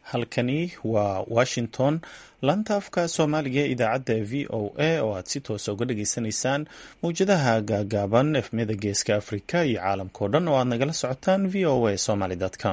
halkani waa washington laanta afka soomaaliga ee idaacadda v o a oo aad si toosa uga dhageysanaysaan mawjadaha gaagaaban efmiyada geeska afrika iyo caalamkao dhan oo aad nagala socotaan v o a somaly com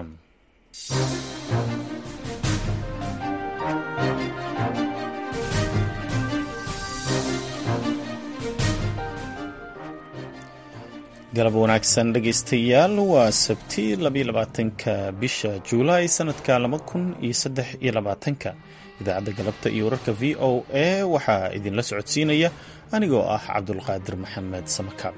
galab wanaagsan dhegeystayaal waa sabti labaatanka bisha juulaay sanadka laba kun iyo saddex iyo labaatanka idaacadda galabta iyo wararka v o a waxaa idinla socodsiinaya anigoo ah cabdulqaadir maxamed samakaab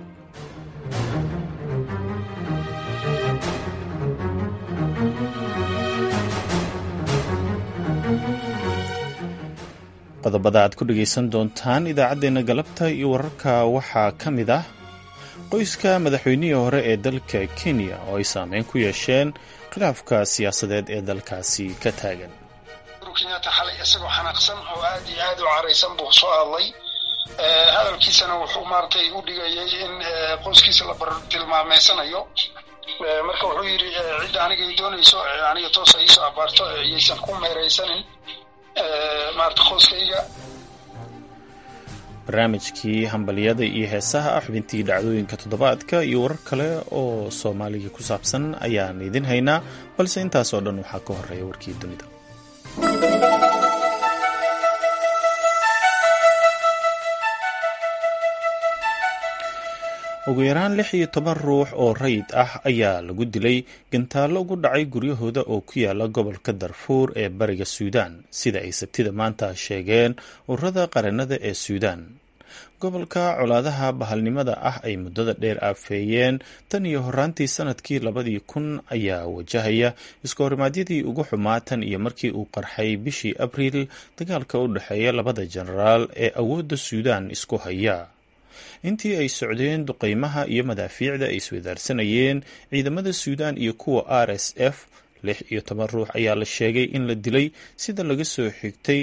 qodobada aad ku dhegeysan doontaan idaacaddeenna galabta iyo wararka waxaa ka mid ah qoyska madaxweynihii hore ee dalka kenya oo ay saameyn ku yeesheen khilaafka siyaasadeed ee dalkaasi ka taagan kenyatta xalay isagoo xanaaqsan oo aad iyo aad u caraysan buu soo hadlay hadalkiisana wuxuu maaragtay u dhigayay in qoyskiisa la bartilmaameysanayo marka wuxuu yidhi cidda aniga ay doonayso aniga toosa iisoo abaarto iyaysan ku meeraysanin maarata qoyskayga barnaamijkii hambalyada iyo heesaha ah xubintii dhacdooyinka toddobaadka iyo warar kale oo soomaaliga ku saabsan ayaan idin haynaa balse intaasoo dhan waxaa ka horeeya warkii dunida ugu yaraan lix iyo toban ruux oo rayid ah ayaa lagu dilay gantaallo ugu dhacay guryahooda oo ku yaala gobolka darfuur ee bariga suudaan sida ay sabtida maanta sheegeen ururada qaranada ee suudaan gobolka colaadaha bahalnimada ah ay muddada dheer aafeeyeen tan iyo horaantii sanadkii labadii kun ayaa wajahaya iskahorimadyadii ugu xumaa tan iyo markii uu qarxay bishii abriil dagaalka u dhexeeya labada jenaraal ee awoodda suudaan isku haya intii ay socdeen duqeymaha iyo madaafiicda ay iswadaarsanayeen ciidamada suudaan iyo kuwa r s f lix iyo toban ruux ayaa la sheegay in la dilay sida laga soo xigtay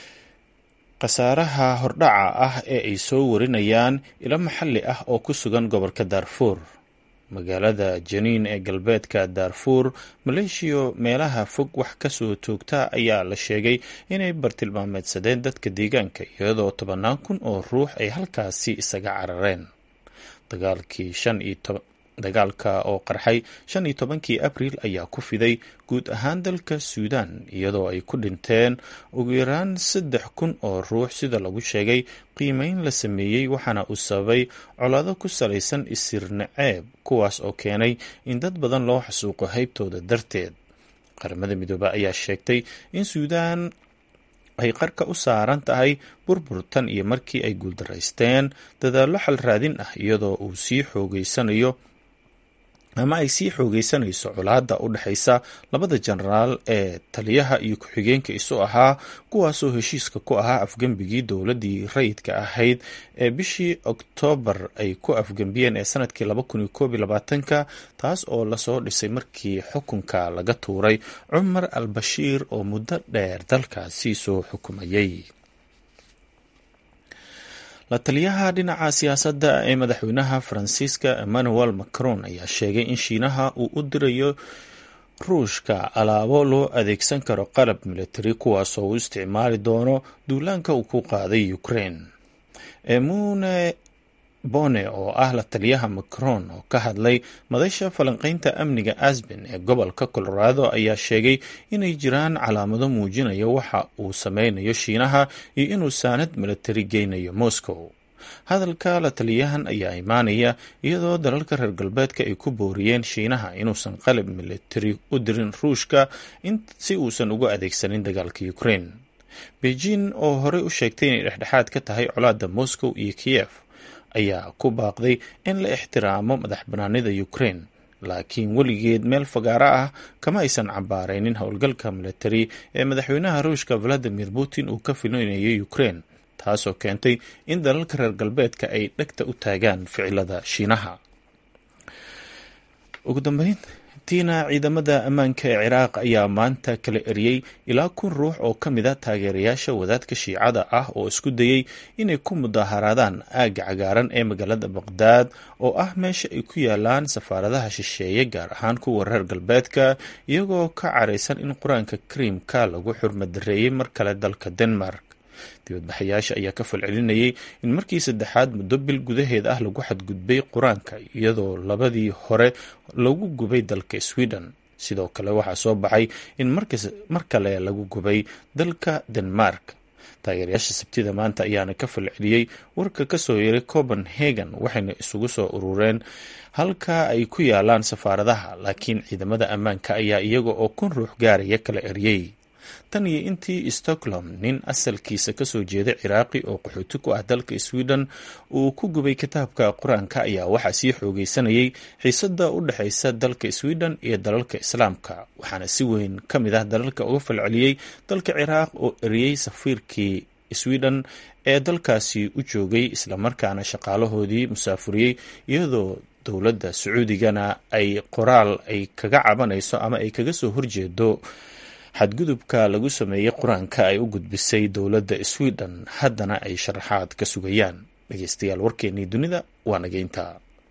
khasaaraha hordhaca ah ee ay soo warinayaan ilo maxalli ah oo ku sugan gobolka daarfuur magaalada janiin ee galbeedka daarfuur maleeshiya meelaha fog wax kasoo toogta ayaa la sheegay inay bartilmaameedsadeen dadka deegaanka iyadoo tobannaan kun oo ruux ay halkaasi isaga carareen dagaalkii shan iyo dagaalka oo qarxay shan iyo tobankii abriil ayaa ku fiday guud ahaan dalka suudaan iyadoo ay ku dhinteen ugu yaraan saddex kun oo ruux sida lagu sheegay qiimeyn la sameeyey waxaana uu sababay colaado ku salaysan isir naceeb kuwaas oo keenay in dad badan loo xasuuqo haybtooda darteed qaramada midoobe ayaa sheegtay in suudaan ay qarka u saaran tahay burbur tan iyo markii ay guuldaraysteen dadaallo xal raadin ah iyadoo uu sii xoogeysanayo ama ay sii xoogeysanayso colaadda u dhexaysa labada jenaraal ee taliyaha iyo ku-xigeenka isu ahaa kuwaasoo heshiiska ku ahaa afgembigii dowladdii rayidka ahayd ee bishii oktoobar ay ku afgembiyeen ee sanadkii laba kun iyo koob iyo labaatanka taas oo lasoo dhisay markii xukunka laga tuuray cumar al bashiir oo muddo dheer dalkaasi soo xukumayay la taliyaha dhinaca siyaasadda ee madaxweynaha faransiiska emmanuel macron ayaa sheegay in shiinaha uu u dirayo ruushka alaabo loo adeegsan karo qalab militari kuwaasoo uu isticmaali doono duulaanka uu ku qaaday ukraine emune bone oo ah la taliyaha macron oo ka hadlay madasha falanqeynta amniga asben ee gobolka colorado ayaa sheegay inay jiraan calaamado muujinaya waxa uu sameynayo shiinaha iyo inuu saanad militari geynayo moscow hadalka la taliyahan ayaa imaanaya iyadoo dalalka reer galbeedka ay ku booriyeen shiinaha inuusan qalab militari u dirin ruushka si uusan ugu adeegsanin dagaalka ukraine beijing oo horey u sheegtay inay dhexdhexaad ka tahay colaadda moscow iyo kiev ayaa ku baaqday in la ixtiraamo madax banaanida ukraine laakiin weligeed meel fagaaro ah kama aysan cambaaraynin howlgalka militari ee madaxweynaha ruushka valadimir putin uu ka filinayay ukraine taasoo keentay in dalalka reer galbeedka ay dhegta u taagaan ficilada shiinaha ugu dambeyntii sabtiina ciidamada ammaanka ee ciraaq ayaa maanta kala eriyey ilaa kun ruux oo ka mid a taageerayaasha wadaadka shiicada ah oo isku dayey inay ku mudaharaadaan aagga cagaaran ee magaalada baqdaad oo ah meesha ay ku yaalaan safaaradaha shisheeye gaar ahaan kuwa reer galbeedka iyagoo ka caraysan in qur-aanka kariimka lagu xurmadareeyey mar kale dalka denmark dibadbaxayaasha ayaa ka falcelinayay in markii saddexaad muddo bil gudaheed ah lagu xadgudbay qur-aanka iyadoo labadii hore lagu gubay dalka sweden sidoo kale waxaa soo baxay in mar kale lagu gubay dalka denmark taageerayaasha sabtida maanta ayaana ka falceliyey warka kasoo yeeray copenhagen waxayna isugu soo urureen halka ay ku yaalaan safaaradaha laakiin ciidamada ammaanka ayaa iyaga oo kun ruux gaaraya kala eryey tan iyo intii stockholm nin asalkiisa kasoo jeeda ciraaqi oo qaxooti ku ah dalka sweden uu ku gubay kitaabka qur-aanka ayaa waxaa sii xoogeysanayay xiisada u dhexeysa dalka sweden iyo dalalka islaamka waxaana si weyn ka mid ah dalalka uga falceliyey dalka ciraaq oo eriyey safiirkii sweden ee dalkaasi u joogay islamarkaana shaqaalahoodii musaafuriyey iyadoo dowladda sacuudigana ay qoraal ay kaga cabanayso ama ay kaga soo horjeedo xadgudubka lagu sameeyey qur-aanka ay u gudbisay dowladda sweden haddana ay sharaxaad ka sugayaan dhegeystayaal warkeennii dunida waa nageynta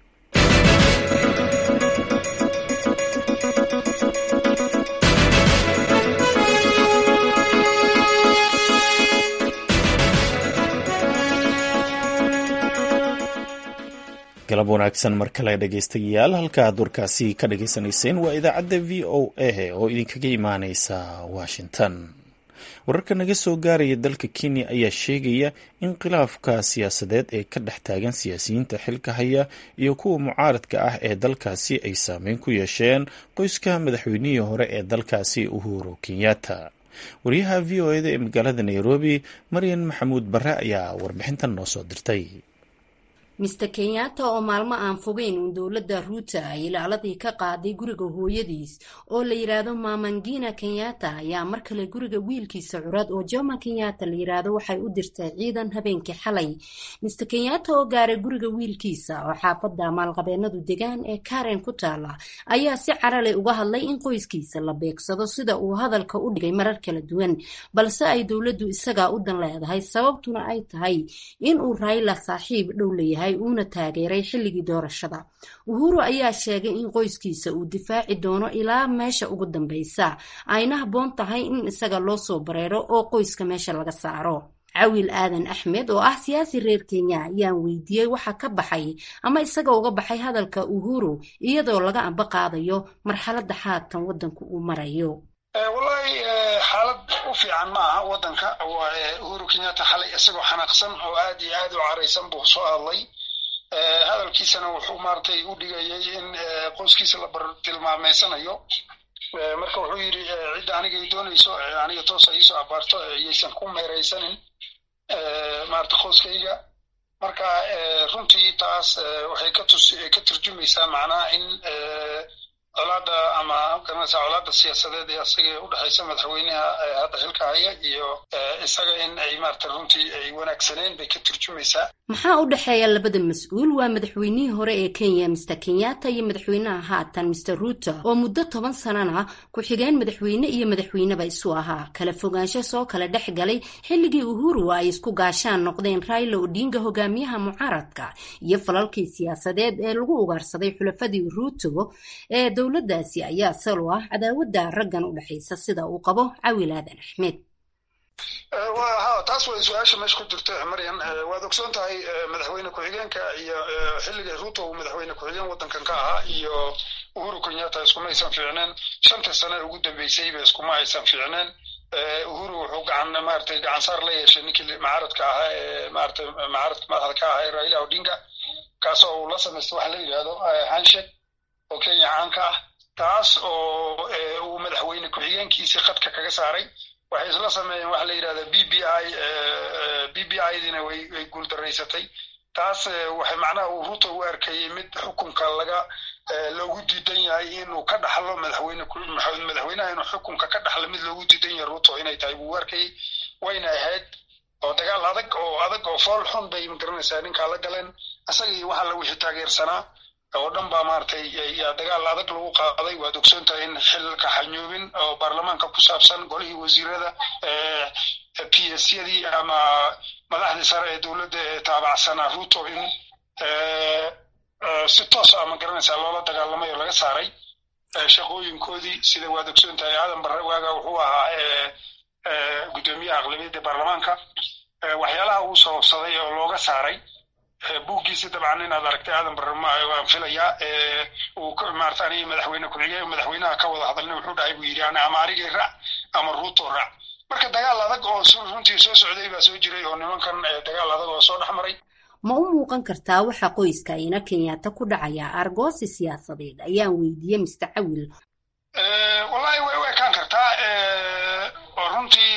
galab wanaagsan mar kale dhegeystayaal halkaaad warkaasi ka dhageysanayseen waa idaacadda v o a oo idinkaga imaaneysa washington wararka naga soo gaaraya dalka kenya ayaa sheegaya in khilaafka siyaasadeed ee ka dhex taagan siyaasiyiinta xilka haya iyo kuwa mucaaradka ah ee dalkaasi ay saameyn ku yeesheen qoyska madaxweynihii hore ee dalkaasi uhuru kenyatta wariyaha v o eda ee magaalada nairobi maryan maxamuud bare ayaa warbixintan noo soo dirtay mister kenyatta oo maalmo aan fogeyn uun dowladda ruuta ay ilaaladii ka qaaday guriga hooyadiis oo la yidhaahdo mamangina kenyatta ayaa mar kale guriga wiilkiisa curad oo joma kenyatta la yidhaahdo waxay u dirtay ciidan habeenkii xalay mister kenyatta oo gaaray guriga wiilkiisa oo xaafadda maalqabeenadu degaan ee karen ku taala ayaa si carale uga hadlay in qoyskiisa la beegsado sida uu hadalka u dhigay marar kala duwan balse ay dowladdu isagaa u dan leedahay sababtuna ay tahay in uu rayla saaxiib dhow leeyahay uuna taageeray xilligii doorashada uhuru ayaa sheegay in qoyskiisa uu difaaci doono ilaa meesha ugu dambeysa ayna habboon tahay in isaga loo soo bareero oo qoyska meesha laga saaro cawil aadan axmed oo ah siyaasi reer kenya ayaan weydiiyey waxa ka baxay ama isaga uga baxay hadalka uhuru iyadoo laga amba qaadayo marxaladda haatan waddanku uu marayo wallahi xaalad u fiican ma aha waddanka uhuru kenyatta xalay isagoo xanaaqsan oo aad iyo aad u caraysan buu soo hadlay hadalkiisana wuxuu maaragtay u dhigayay in qoyskiisa la bartilmaameysanayo marka wuxuu yidhi cidda anigay doonayso aniga toosa iisoo abaarto yaysan ku meeraysanin maarata qoyskayga marka runtii taas waxay ka turjumaysaa macnaha in colaada ama garanaysa colaada siyaasadeed ee asaga u dhexaysa madaxweynaha hadda xilka haya iyo isaga in ay maarata runtii ay wanaagsaneen bay ka turjumaysaa maxaa u dhexeeya labada mas-uul waa madaxweynihii hore ee kenya mister kenyatta iyo madaxweynaha haatan mister ruuto oo muddo toban sanana ku-xigeen madaxweyne iyo madaxweyneba isu ahaa kala fogaansho soo kala dhex galay xilligii uhuru ay isku gaashaan noqdeen raila odinga hogaamiyaha mucaaradka iyo falalkii siyaasadeed ee lagu ugaarsaday xulafadii ruuto ee dowladdaasi ayaa salo ah cadaawadda raggan u dhexaysa sida uu qabo cawil aadan axmed ha taas way su-aasha meesha ku jirta maryan waad ogsoon tahay madaxweyne ku-xigeenka iyo xilligii ruuto uu madaxweyne ku-xigeen waddankan ka ahaa iyo uhuru kenyatta iskuma aysan fiicneen shantii sane ugu dambeysayba iskuma aysan fiicneen uhuru wuxuu gacan maratay gacan saar la yeeshay ninkii mucaaradka ahaa ee maratay mucaaradka madaxda ka ahaa ee raila odinga kaasoo uu la samaystay waxa la yidhahdo handshake oo kenya caanka ah taas oo uu madaxweyne ku-xigeenkiisii khadka kaga saaray waxay isla sameeyeen waxa la yidhahda b b i b b i dina way way guuldaraysatay taas waxay macnaha uu ruto u arkayay mid xukunka laga loogu diidan yahay inuu ka dhaxlo madaxweyne madaxweynaha inuu xukunka ka dhaxlo mid loogu diidan yahay ruto inay tahay buu u arkayay wayna ahayd oo dagaal adag oo adag oo fool xun bay magaranaysaa ninkaa la galeen isaga iyo waxa la wixii taageersanaa oo dhan baa maaragtay yaa dagaal adag lagu qaaday waad ogsoon tahay in xilka xanyuubin oo baarlamaanka ku saabsan golihii wasiirada p s yadii ama madaxdii sare ee dowladda ee taabacsanaa ruto in si toos a ma garanaysaa loola dagaalamay oo laga saaray shaqooyinkoodii sida waad ogsoon tahay aadan barre waaga wuxuu ahaa guddoomiyaha aqlabiyadda baarlamaanka waxyaalaha uu sababsaday oo looga saaray buuggiisa dabcan inaad aragtay aadan barre waan filayaa uu maarata aniga madaxweyne ku-xigeen madaxweynaha ka wada hadalna wuxuu dhahay buu yidhi ama arigay raac ama ruuto raac marka dagaal adag oo runtii soo socday baa soo jiray oo nimankan dagaal adag oo soo dhex maray ma u muuqan kartaa waxaa qoyska ina kenyaata ku dhacaya argoosi siyaasadeed ayaan weydiiyey mister cawil wallahi way u ekaan kartaa oo runtii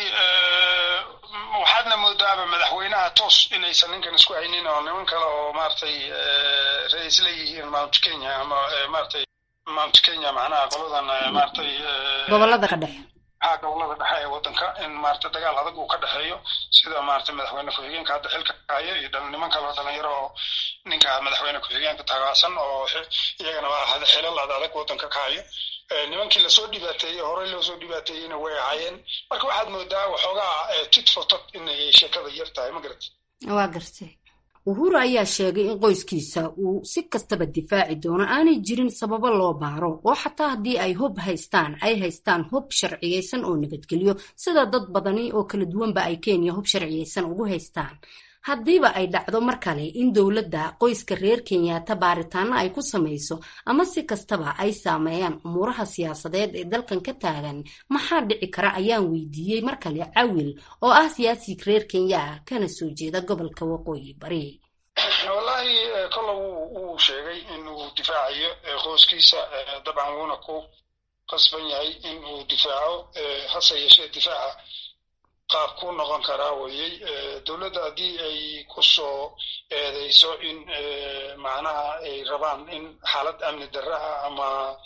waxaadna moodaaba madaxweynaha toos inaysan ninkan isku haynin oo niman kale oo maaragtay ra-is leeyihiin mount kenya ama maaragtay mount kenya macnaha qoladan maaragtay gobolada ka dhexe ha gobolada dhexe ee waddanka in maarata dagaal adag uu ka dhexeeyo sida maarata madaxweyne ku-xigeenka hadda xilka hayo iyo niman kaleo dhalinyaro oo ninka madaxweyne ku-xigeenka tagaacsan oo iyagana waa xilal ad adag waddanka ka hayo nimankii lasoo dhibaateeyey horey loosoo dhibaateeyeyna way ahaayeen marka waxaad moodaa waxoogaa tit for tat inay sheekada yar tahay ma garat waa gartay uhuru ayaa sheegay in qoyskiisa uu si kastaba difaaci doono aanay jirin sababo loo baaro oo xataa haddii ay hub haystaan ay haystaan hub sharciyeysan oo nabadgelyo sida dad badani oo kala duwanba ay kenya hub sharciyeysan ugu haystaan haddiiba ay dhacdo mar kale in dowladda qoyska reer kenyaata baaritaano ay ku samayso ama si kastaba ay saameeyaan umuuraha siyaasadeed ee dalkan ka taagan maxaa dhici kara ayaan weydiiyey mar kale cawil oo ah siyaasi reer kenya ah kana soo jeeda gobolka waqooyi bari wallahi kolle wuu sheegay inuu difaacayo qoyskiisa dabcan wuuna ku qasban yahay in uu difaaco hase yeeshee difaaca qaab ku noqon karaa weyey dowladda haddii ay ku soo eedeyso in macnaha ay rabaan in xaalad amni darra ah ama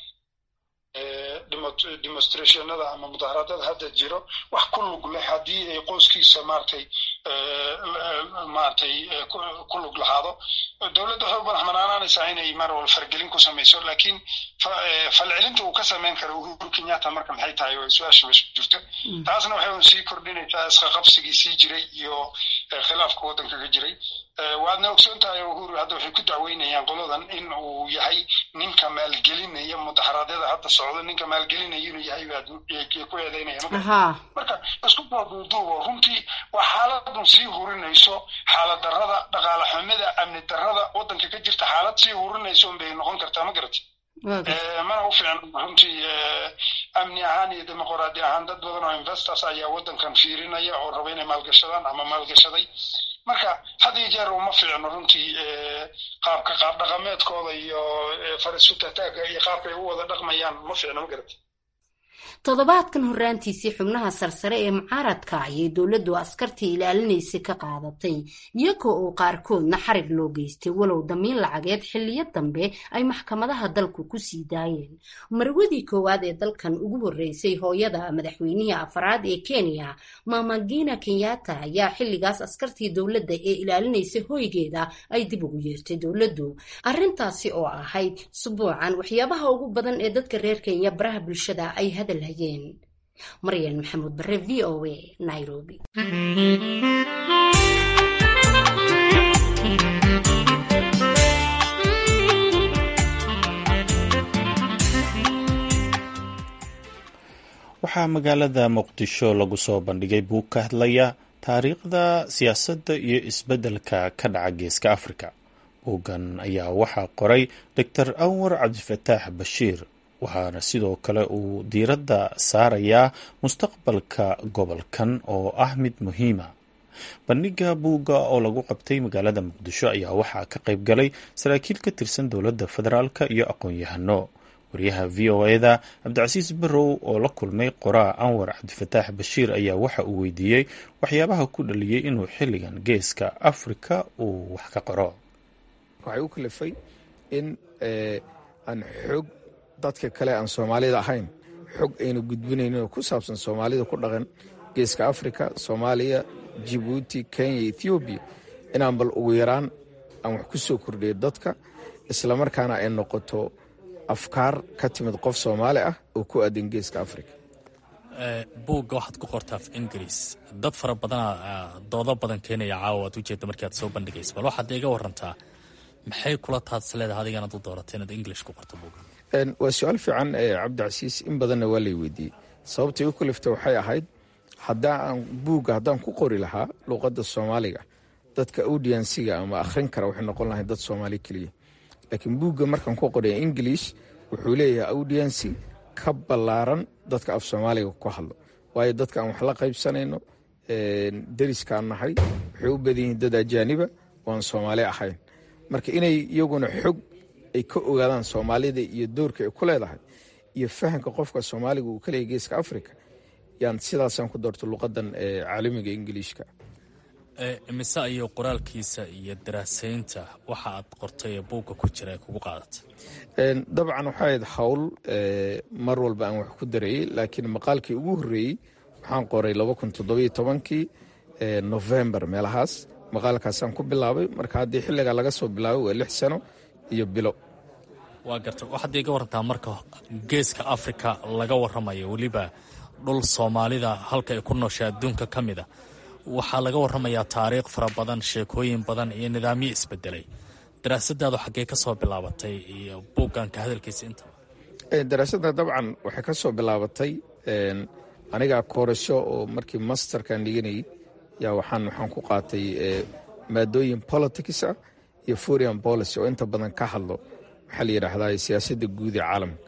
demonstrationada ama mudaharaadada hadda jiro wax ku lug leh haddii ay qoyskiisa maaragtay maaragtay ku lug lahaado dowladda waxay u madax banaanaanaysaa inay mar wal fargelin ku samayso laakiin falcelinta uu ka samayn karo uhuru kenyatta marka maxay tahay oo su-aasha meesha jirto taasna waxay sii kordhinaysaa isqaqabsigii sii jiray iyo khilaafka waddanka ka jiray waadna ogsoon tahay uhuru hadda waxay ku dacweynayaan qoladan in uu yahay ninka maalgelinaya mudaharaadyada hadda socdo ninka maalgelinaya inuu yahay baad ku eedeynaya marka isku duuduubo runtii waa xaaladun sii hurinayso xaalad darrada dhaqaale xumida amni darrada waddanka ka jirta xaalad sii hurinayso unbay noqon kartaa ma garati mana u fiican runtii amni ahaan iyo dimuqraadi ahaan dad badan oo investors ayaa waddankan fiirinaya oo raba inay maalgashadaan ama maalgashaday marka had iyo jeer uma fiicno runtii qaabka qaab dhaqameedkooda iyo farisutataagga iyo qaabkay u wada dhaqmayaan ma fiicno ma garati toddobaadkan horraantiisii xubnaha sarsare ee mucaaradka ayay dowladdu askartii ilaalinaysay ka qaadatay iyagoo oo qaarkoodna xarig loo geystay walow damiin lacageed xilliyo dambe ay maxkamadaha dalku ku sii daayeen marwadii koowaad ee dalkan ugu horreysay hooyada madaxweynihii afaraad ee kenya mamagina kenyatta ayaa xilligaas askartii dowladda ee ilaalinaysay hoygeeda ay dib ugu yeertay dowladdu arrintaasi oo ahayd subuucan waxyaabaha ugu badan ee dadka reer kenya baraha bulshada ay hadal maryan maxamuud bare v o a nairobi waxaa magaalada muqdisho lagu soo bandhigay buug ka hadlaya taariikhda siyaasadda iyo isbeddelka ka dhaca geeska afrika buuggan ayaa waxaa qoray doctor anwar cabdifataax bashiir waxaana sidoo kale uu diiradda saarayaa mustaqbalka gobolkan oo ah mid muhiima bandhigga buugga oo lagu qabtay magaalada muqdisho ayaa waxaa ka qayb galay saraakiil ka tirsan dowladda federaalk iyo aqoon-yahano wariyaha v o eda cabdicasiis barrow oo la kulmay qoraa anwar cabdifataax bashiir ayaa waxa uu weydiiyey waxyaabaha ku dhaliyey inuu xilligan geeska afrika uu wax ka qoro waxay u kalifay in aan xoog dadka kale aan soomaalida ahayn xog aynu gudbinaynin oo ku saabsan soomaalida ku dhaqan geeska afrika soomaaliya jibuuti kenya ethoobiya inaan bal ugu yaraan aan wax ku soo kordhiyo dadka islamarkaana ay noqoto afkaar ka timid qof soomaali ah oo ku aadan geeska africa buugga waxaad ku qortaa af ingiriis dad fara badanaa doodo badan keenaya caawa aad ujeedda markii aad soo bandhigaysa bal waxaad iga warantaa maxay kula taadis leedahay adiganaad u dooratay inaad english ku qorto buugga waa su-aal fiican cabdicasiis in badanna waa lay weydiiyey sababtay u kalifta waxay ahayd hadaa aan buugga haddaan ku qori lahaa luuqadda soomaaliga dadka audiensiga ama akhrin kara waxay noqon lahay dad soomaali keliya laakiin buugga markaan ku qoraya english wuxuu leeyahay audiensi ka ballaaran dadka af soomaaliga ku hadlo waayo dadka aan wax la qaybsanayno deriskaan nahay waxay u badan yihiin dad ajaaniba oo aan soomaali ahayn marka inay iyaguna xog ay ka ogaadaan soomaalida iyo doorka ay ku leedahay iyo fahamka qofka soomaaliga uu ka leeyahy geeska africa yaan sidaasaan ku doorto luqadan caalamiga ingiliishka mise ayuu qoraalkiisa iyo daraasaynta waxa aad qortay ee buugga ku jira ee kugu qaadata dabcan waxay ahayd hawl mar walba aan wax ku dareeyey laakiin maqaalkii ugu horreeyey waxaan qoray kii novembar meelahaas maqaalkaasaan ku bilaabay marka haddii xilligaa laga soo bilaabay waa lix sano iyo bilo waa garta waxaad iga warantaa marka geeska afrika laga warramayo weliba dhul soomaalida halka ay ku nooshay adduunka ka mid a waxaa laga warramayaa taariikh fara badan sheekooyin badan iyo nidaamyo isbedelay daraasadaadu xaggee ka soo bilaabatay iyo buugganka hadalkiisa intaba daraasadda dabcan waxay ka soo bilaabatay anigaa koorasho oo markii masterkan dhiganayay yaa waxaan waxaan ku qaatay maadooyin politics ah iyo foreign policy oo inta badan ka hadlo maxaa la yidhaahdaa siyaasadda guud ee caalamka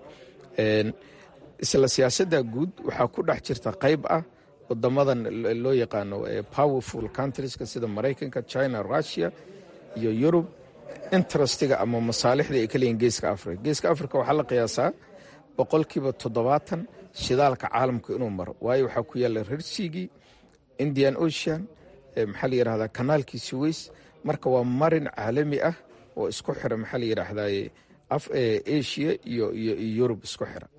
isla siyaasadda guud waxaa ku dhex jirta qayb ah wadamadan loo yaqaano powerful countrieska sida maraykanka china russia iyo yurub interestiga ama masaalixda ay ka leeyihin geeska africa geeska africa waxaa la qiyaasaa boqolkiiba toddobaatan shidaalka caalamka inuu maro waayo waxaa ku yaalla rersigii indian ocean maxaa la yidhahdaa kanaalkii suweys marka waa marin caalami ah oo isku xira maxaa la yidhaahdaa asia iyo iyo yurub isku xira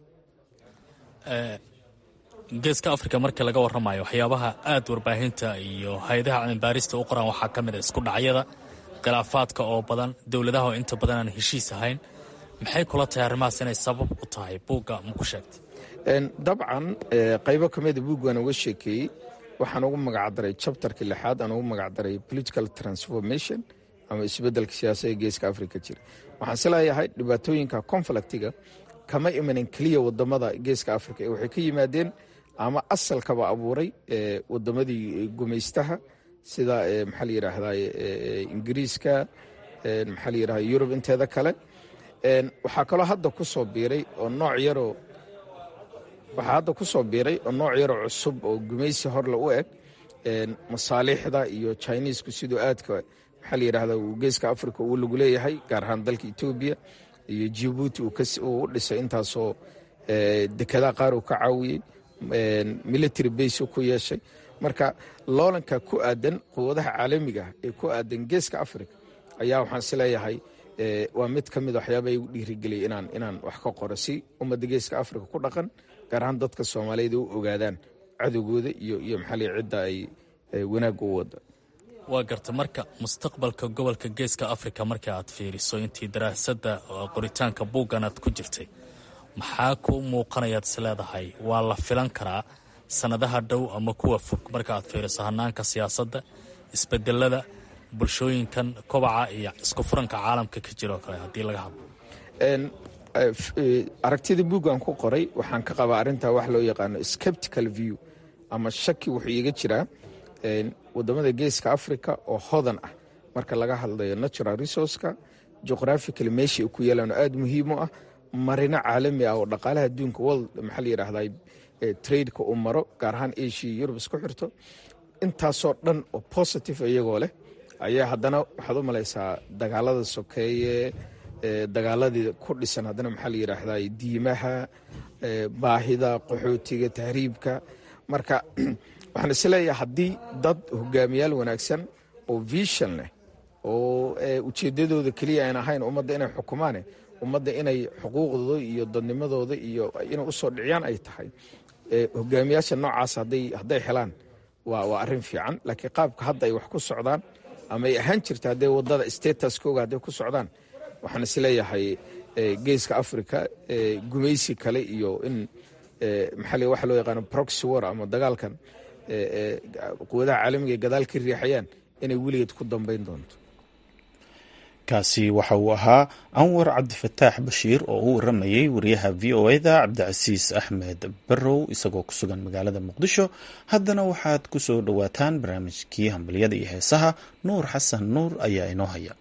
geeska africa markii laga warramayo waxyaabaha aad warbaahinta iyo hay-adaha cilmibaarista u qoraan waxaa ka mid a isku dhacyada khilaafaadka oo badan dowladaha oo inta badan aan heshiis ahayn maxay kula tahay arrimahaas inay sabab u tahay buugga ma ku sheegtay dabcan qaybo ka mida buuggaan uga sheekeeyey waxaan ugu magacdaray chapterka lixaad aan ugu magacdaray political transformation ama isbeddelka siyaasadda geeska africa jira waxaan si leeyahay dhibaatooyinka conflictiga kama imanin keliya wadamada geeska africa ee waxay ka yimaadeen ama asalkaba abuuray wadamadii gumaystaha sida maxaa la yidhaahdaa ingiriiska maxaa la yidhahda yurub inteeda kale waxaa kaloo hadda ku soo biiray oo nooc yaroo waxaa hadda ku soo biiray oo nooc yaroo cusub oo gumaysi horle u eg masaaliixda iyo chinesku siduu aadka maxaa la yidhahda uu geeska africa uu lagu leeyahay gaar ahaan dalka etoobiya iyo jibuuti uu u dhisay intaasoo dekedaa qaar uu ka caawiyey military base ku yeeshay marka loolanka ku aadan quwadaha caalamiga ah ee ku aadan geeska africa ayaa waxaan is leeyahay waa mid ka mid waxyaaba igu dhiirigeliyay inaan inaan wax ka qoro si ummadda geeska africa ku dhaqan gaar ahaan dadka soomaaliyeed u ogaadaan cadowgooda iyo iyo maxaa la cidda ay wanaagga u wada waa garta marka mustaqbalka gobolka geeska africa marka aad fiiriso intii daraasadda qoritaanka buuggan aad ku jirtay maxaa ku muuqanayaad is leedahay waa la filan karaa sannadaha dhow ama kuwa fog marka aad fiiriso hanaanka siyaasadda isbedelada bulshooyinkan kobaca iyo isku furanka caalamka ka jira oo kale haddii laga hadlo aragtida buuggan ku qoray waxaan ka qabaa arrintaa wax loo yaqaano skeptical view ama shaki wuxuu iiga jiraa wadamada geeska africa oo hodan ah marka laga hadlayo natural resourceka geographical meesha ay ku yeelaan oo aada muhiim u ah marino caalami ah oo dhaqaalaha adduunka world maxaa la yidhahdaa tradeka uu maro gaar ahaan asia yurub isku xirto intaasoo dhan oo positive iyagoo leh ayaa haddana waxaad u malaysaa dagaalada sokeeye dagaaladii ku dhisan haddana maxaa la yidhaahdaa diimaha baahida qaxootiga tahriibka marka waxaan isleeyahay haddii dad hogaamiyaal wanaagsan oo vision leh oo ujeedadooda keliya aan ahayn ummadda inay xukumaane ummadda inay xuquuqdooda iyo dadnimadooda iyo inay usoo dhiciyaan ay tahay hogaamiyaasha noocaas hadday helaan waa arrin fiican laakiin qaabka hadda ay wax ku socdaan ama ay ahaan jirta haddee wadada statuskooga hadday ku socdaan waxaan isleeyahay geeska africa gumaysi kale iyo in maxaa waxa loo yaqaano proxy war ama dagaalkan quwadaha caalamiga ay gadaal ka riixayaan inay weligeed ku dambayn doonto kaasi waxa uu ahaa anwar cabdifataax bashiir oo u waramayey wariyaha v o eda cabdicasiis axmed barrow isagoo ku sugan magaalada muqdisho haddana waxaad ku soo dhowaataan barnaamijkii hambalyada iyo heesaha nuur xasan nuur ayaa inoo haya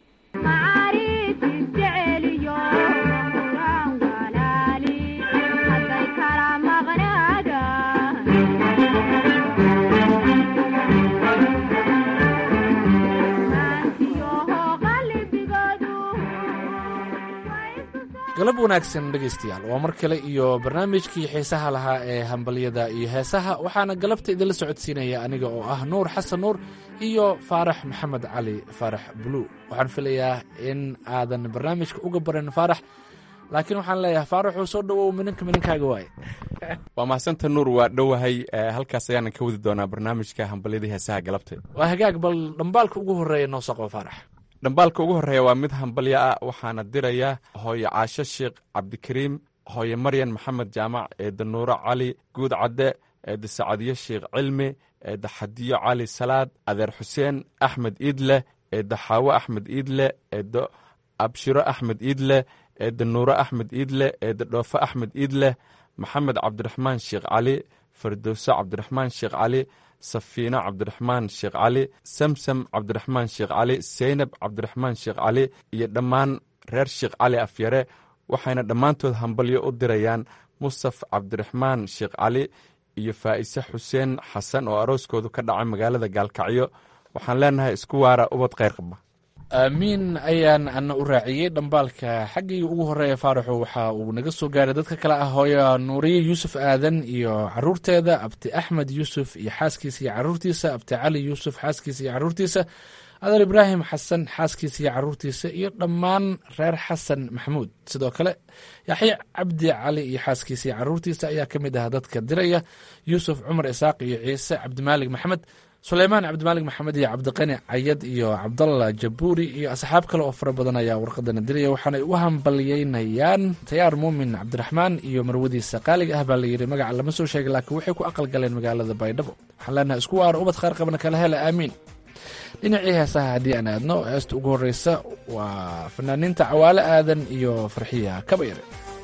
galab wanaagsan dhegaystayaal waa mar kale iyo barnaamijkii xiisaha lahaa ee hambalyada iyo heesaha waxaana galabta idinla socodsiinaya aniga oo ah nuur xasan nuur iyo faarax maxamed cali faarax bulu waxaan filayaa in aadan barnaamijka uga baran faarax laakiin waxaan leeyahay faaraxuu soo dhowow mininka mininkaaga waaye waa mahasanta nuur waa dhowahay halkaas ayaanan ka wadi doonaa barnaamijka hambalyadii heesaha galabta waa hagaag bal dhambaalka ugu horreeya noo soo qabo faarax dhambaalka ugu horreeya waa mid hambalyo ah waxaana diraya hooye caasho sheekh cabdikariim hooye maryan maxamed jaamac eedda nuuro cali guud cadde eedda sacadiyo sheekh cilmi eedda xadiyo cali salaad adeer xuseen axmed iidleh eedda xaawo axmed iidle eedda abshiro axmed iidleh eedda nuuro axmed iidle eedda dhoofo axmed iidleh maxamed cabdiraxmaan sheekh cali fardowso cabdiraxmaan sheekh cali safiino cabdiraxmaan sheekh cali samsam cabdiraxmaan sheekh cali seynab cabdiraxmaan sheekh cali iyo dhammaan reer sheekh cali afyare waxayna dhammaantood hambalyo u dirayaan mustaf cabdiraxmaan sheekh cali iyo faa'ise xuseen xasan oo arooskoodu ka dhacay magaalada gaalkacyo waxaan leenahay isku waara ubad kheyr qaba aamiin ayaan ana u raaciyey dhambaalka xaggii ugu horeeya faaraxu waxa uu naga soo gaaray dadka kale ah hooyo nuuriye yuusuf aadan iyo caruurteeda abti axmed yuusuf iyo xaaskiisa iyo caruurtiisa abti cali yuusuf xaaskiisa iyo caruurtiisa adeer ibraahim xasan xaaskiisa iyo caruurtiisa iyo dhammaan reer xasan maxamuud sidoo kale yaxye cabdi cali iyo xaaskiisa iyo caruurtiisa ayaa ka mid ah dadka diraya yuusuf cumar isaaq iyo ciise cabdimaalig maxamed suleymaan cabdimaalig maxamed iyo cabdiqani cayad iyo cabdalla jabuuri iyo asxaab kale oo fara badan ayaa warqadana diraya waxaanay u hambalyeynayaan tayaar muumin cabdiraxmaan iyo marwadiisa qaaliga ah baa layidhi magaca lama soo sheegay laakiin waxay ku aqal galeen magaalada baydhabo waxaan leenahay isku waara ubad khaar qabna kala hela aamiin dhinacii heesaha haddii aan aadno heesta ugu horreysa waa fanaaniinta cawaale aadan iyo farxiya kabayre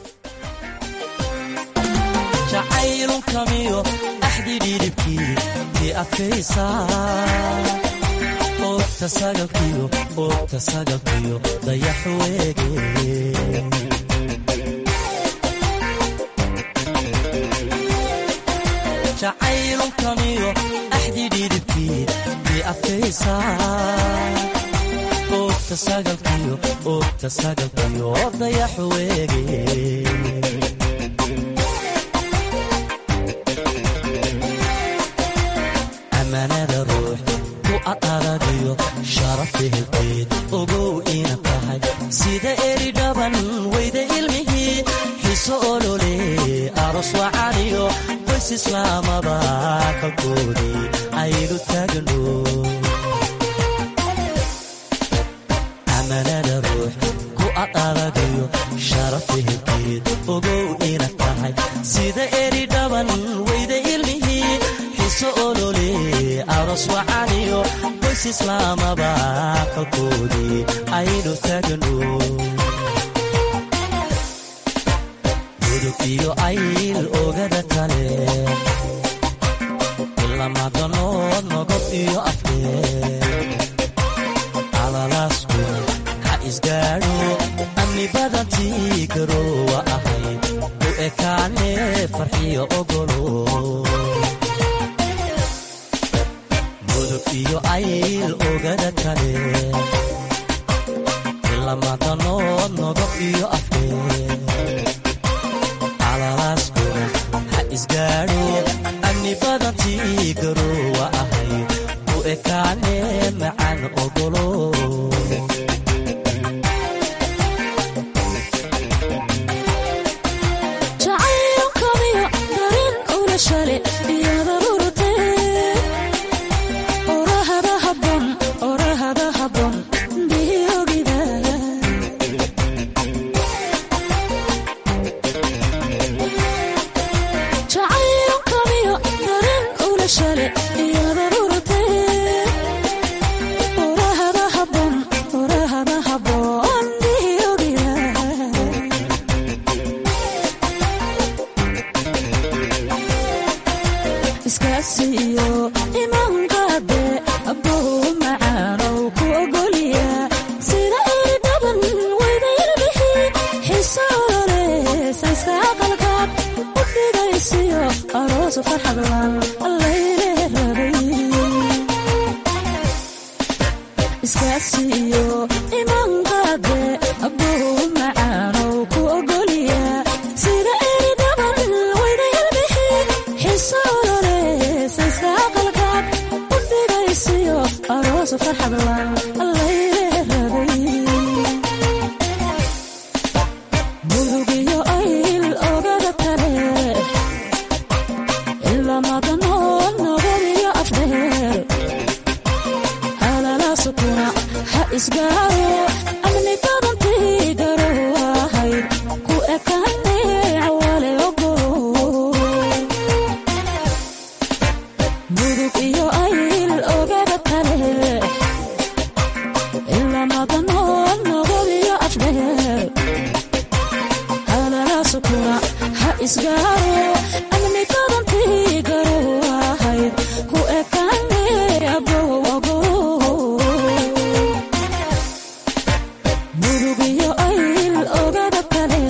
oogta sagalkiyo oogta sagalkiyo dayax weege jacaylukamiyo axdi dhidibkii tii adkaysaa oogta sagalkiyo oogta sagalkiyo dayax weege amanada ruux ku adadagiyo sharafta helkeed ogow ina tahay sida eri dhaban weyda ilmihii xiso olole aros wacaniyo qoys islaamaba kalkoodii aynu taagno amanada ruux ku adadagiyo sharafta helkeed ogow ina tahay sida eri dhaban weyda ilmihii xiso olole aros wacaniyo qoys islaamaba kalkoodii aynu taagno gudub iyo ayl ogada kale ilamadanood nogob iyo afkeed alalaasku ha isgaadho amni badantii garoowa ahayd u ekaane farxiyo ogolo iyo ayl ogada kale ilamadanood nogob iyo afkeed alalaaskuga ha isgaadho amni badantii garoowa ahayd u ekaane macaan ogolo shale iyada urte urahada habon urahada habon diyogiya iskaasiyo imaankaade abbow macaanow ku ogoliya sida eri dhaban waydayarbixi xisoolole sayska aqalkaad u dhigaysiyo aroos farxadlan allayre rabay iskaasiyo imaankaade abbow macaanow ku ogoliya sida eri dhaban waydayarbixi xisoolole sayska aqalkaad u dhigaysiyo aroos farxadlan allayre rabay murugiyo ayl ogada kale ilamadanood nabadiyo afdheer halala sukuna ha isgaaro amni badantii garow ahayd ku ekaane cawale ogo mudug iyo ayl ogada kale ilamadanood nabadiyo afdheer halala sukuna ha isgaaro amni badantii garow ahayd ku ekaane abowogo murugiyo ayl ogada kale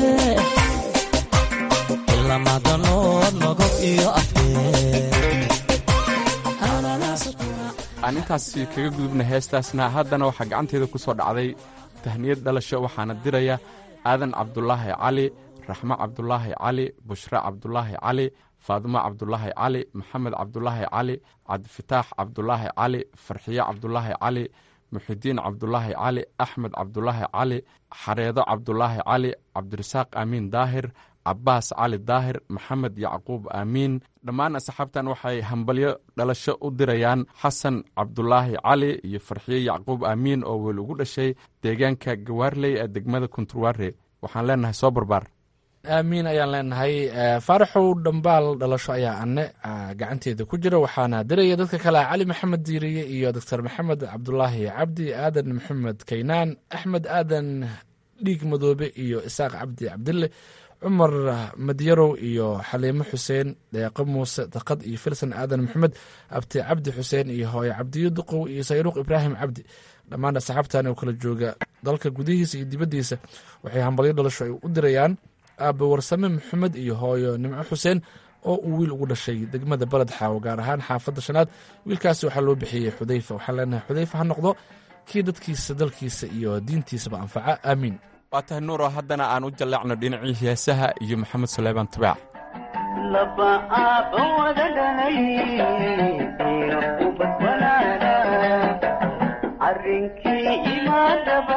ilamadanood nogob iyo afdheer halala sukuna aan intaasi kaga gudubna heestaasna haddana waxaa gacanteeda ku soo dhacday tahniyad dhalasho waxaana diraya aadan cabdulaahi cali raxmo cabdulaahi cali bushre cabdulaahi cali faadimo cabdulaahi cali maxamed cabdulaahi cali cabdifataax cabdulaahi cali farxiyo cabdulaahi cali muxidiin cabdulaahi cali axmed cabdulaahi cali xareedo cabdulaahi cali cabdirasaaq aamiin daahir cabaas cali daahir maxamed yacquub aamiin dhammaan asxaabtan waxay hambalyo dhalasho u dirayaan xasan cabdulaahi cali iyo farxiye yacquub aamiin oo weli ugu dhashay deegaanka gawaarley ee degmada kunturwaare waxaan leenahay soo barbaar aamiin ayaan leenahay faaraxow dhambaal dhalasho ayaa ane gacanteeda ku jira waxaana diraya dadka kale ah cali maxamed diiriye iyo doctor maxamed cabdulaahi cabdi aadan maxamed kaynaan axmed aadan dhiig madoobe iyo isaaq cabdi cabdille cumar madyarow iyo xaliimo xuseen deeqo muuse daqad iyo filsan aadan maxamed abti cabdi xuseen iyo hooye cabdiyo duqow iyo sayruuq ibraahim cabdi dhammaan asxaabtan oo kala jooga dalka gudihiisa iyo dibaddiisa waxay hambalyo dhalasho ay u dirayaan aabe warsame maxamed iyo hooyo nimco xuseen oo uu wiil ugu dhashay degmada baled xaawo gaar ahaan xaafadda shanaad wiilkaasi waxaa loo bixiyey xudayfa waxaan leenahay xudayfa ha noqdo kii dadkiisa dalkiisa iyo diintiisaba anfaca aamiin waa tahay nuuro haddana aan u jalleecno dhinacii heesaha iyo maxamed suleymaan tubaac laba aabba wada dhalay iyo ubad walaala arrinkii imaadaba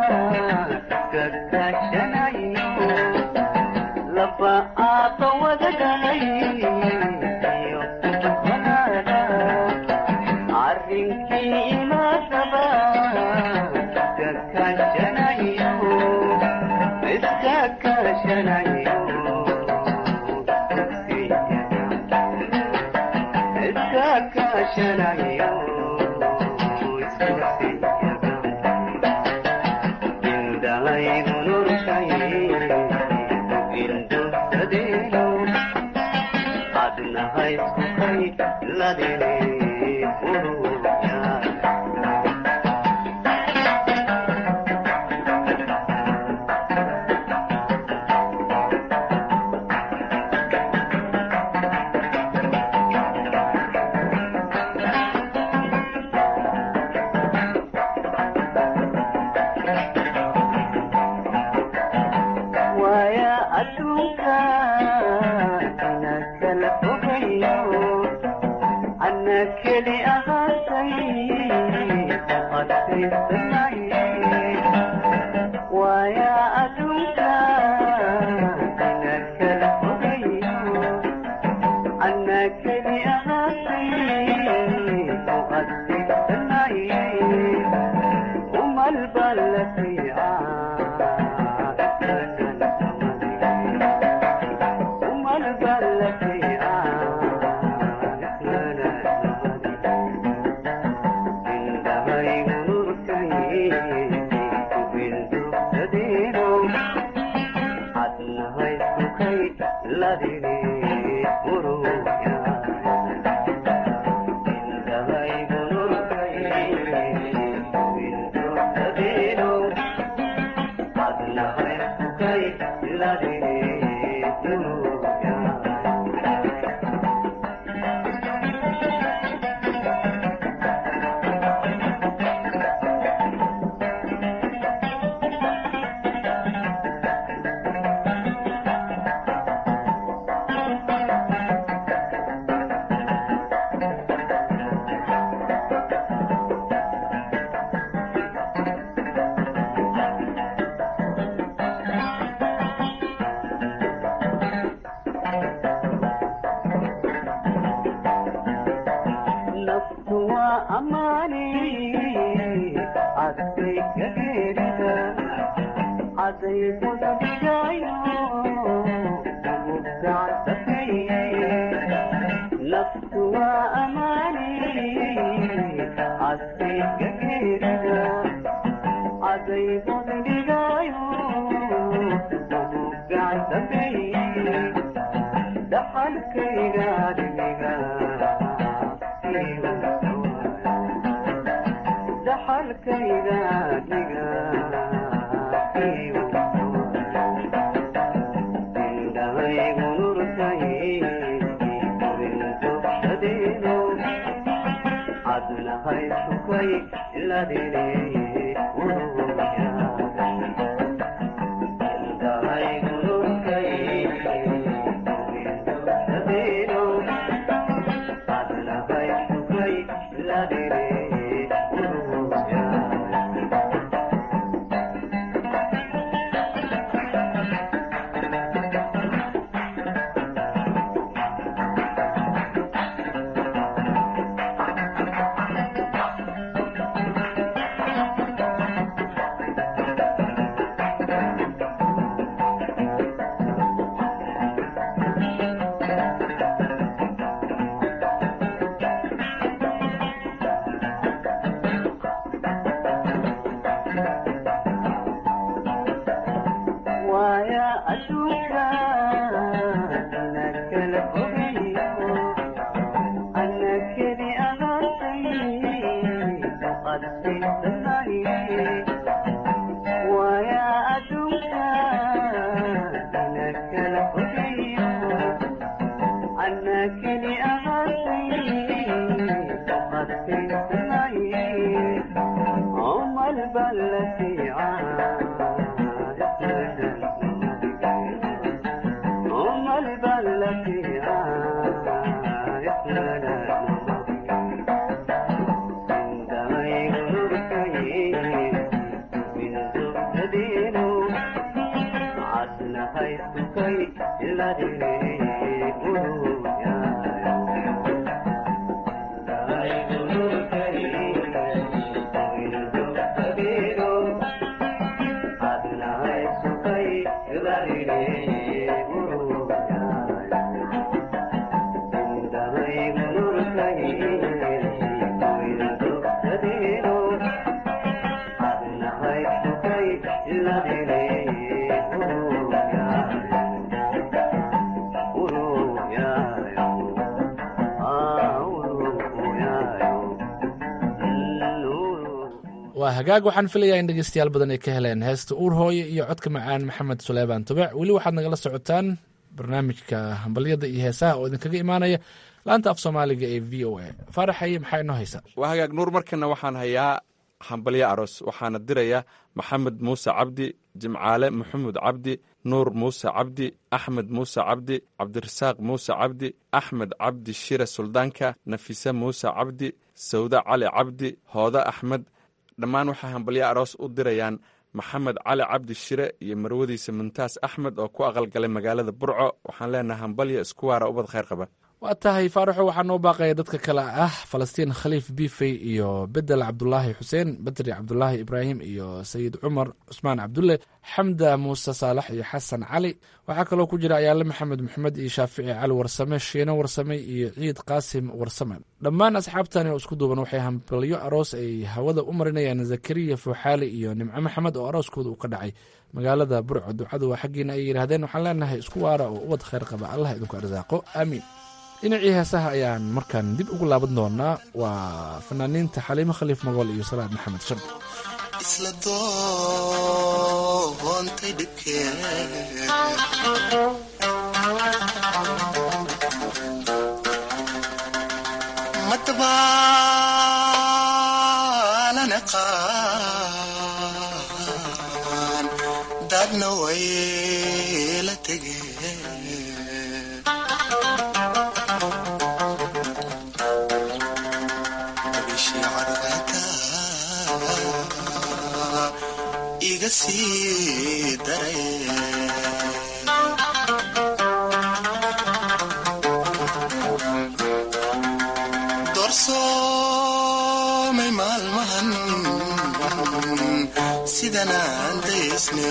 gagashanayo laba aabba wada dhalay iyo ubad walaala arrinkii imaadaba gagashanayo iska kashanayo waya adduunka ana kala fogayo ana keli ahaatay adkaysanaye waya adduunka ana kala fogayo ana keli ahaatay adkaysanaye umal balasiica umal balasiica naftu waa amaani cadkay ka geerida caday budbigayo mugdacdafay naftu waa amaani cadkay ka geerida caday budbigayo mugdacdafay dhaxalkayga dhimiga dhaxalkayga dhiga indhahaygu nurtay rintuxadeeno cadnahay sukay ladine indhahaygu nurtay rintuxadeeno cadnahay sukay ladine waaya adduunka ana kala fogayo ana keli ahaatay qadsiisanahay waaya adduunka ana kala fogayo ana keli ahaatay qadsiisanahay عمر بلتي عمر بلتي waa hagaag waxaan filayaa in dhegeystayaal badan ay ka heleen heesta uur hooye iyo codka macaan maxamed suleymaan tubec weli waxaad nagala socotaan barnaamijka hambalyada iyo heesaha oo idinkaga imaanaya laanta af soomaaliga ee v o a faaraxaye maxaa inoo haysaa waa hagaag nuur markana waxaan hayaa hambalyo aroos waxaana diraya maxamed muuse cabdi jimcaale maxamuud cabdi nuur muuse cabdi axmed muuse cabdi cabdirasaaq muuse cabdi axmed cabdi shire suldaanka nafise muuse cabdi sawde cali cabdi hoode axmed dhammaan waxay hambalyo aroos u dirayaan maxamed cali cabdi shire iyo marwadiisa muntaas axmed oo ku aqalgalay magaalada burco waxaan leenahay hambalyo isku waara ubad khayr qaba waa tahay faaraxo waxaa noo baaqaya dadka kale ah falastiin khaliif bifey iyo bedel cabdulaahi xuseen bedri cabdulaahi ibraahim iyo sayid cumar cusmaan cabdulle xamda muuse saalax iyo xasan cali waxaa kaloo ku jira ayaale maxamed maxamed iyo shaafici cali warsame shiino warsame iyo ciid qaasim warsame dhammaan asxaabtani oo isku duuban waxay hambalyo aroos ay hawada u marinayaan zakariya fuuxaali iyo nimco maxamed oo arooskooda uu ka dhacay magaalada burco ducadu waa xaggiina ay yidhaahdeen waxaan leenahay isku waara oo ubad khayr qaba allah idinku arsaaqo aamiin dhinacii heesaha ayaan markaan dib ugu laaban doonaa waa fanaaniinta xaliimo khaliif magool iyo salaad maxamed shardi isla doontay dhibkee madabaalana qaan dadna way la tegeen iga sii daray doomay maalmahan sidanaan daysne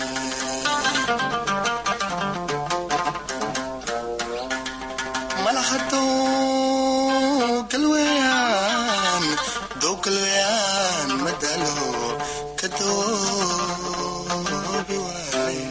malahadow galweyaan dow galweyaan madalo ka doobi waaye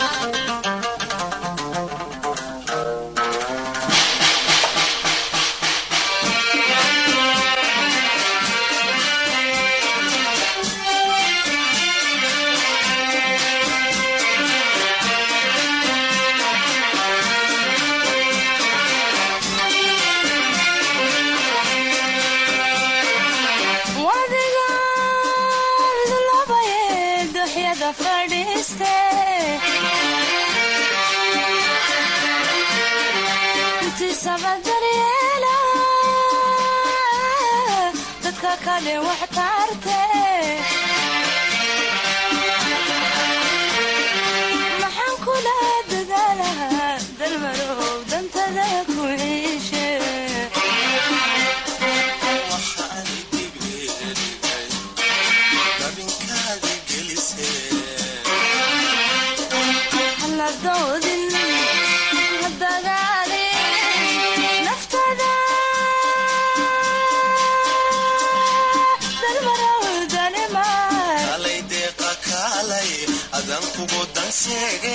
maxaan kula dadaalahaa dalmarow dantada ku ciishe haladoodin hadagaalin naftada dalmarow danimaan kalay deeqa kaalay adan kugu danseege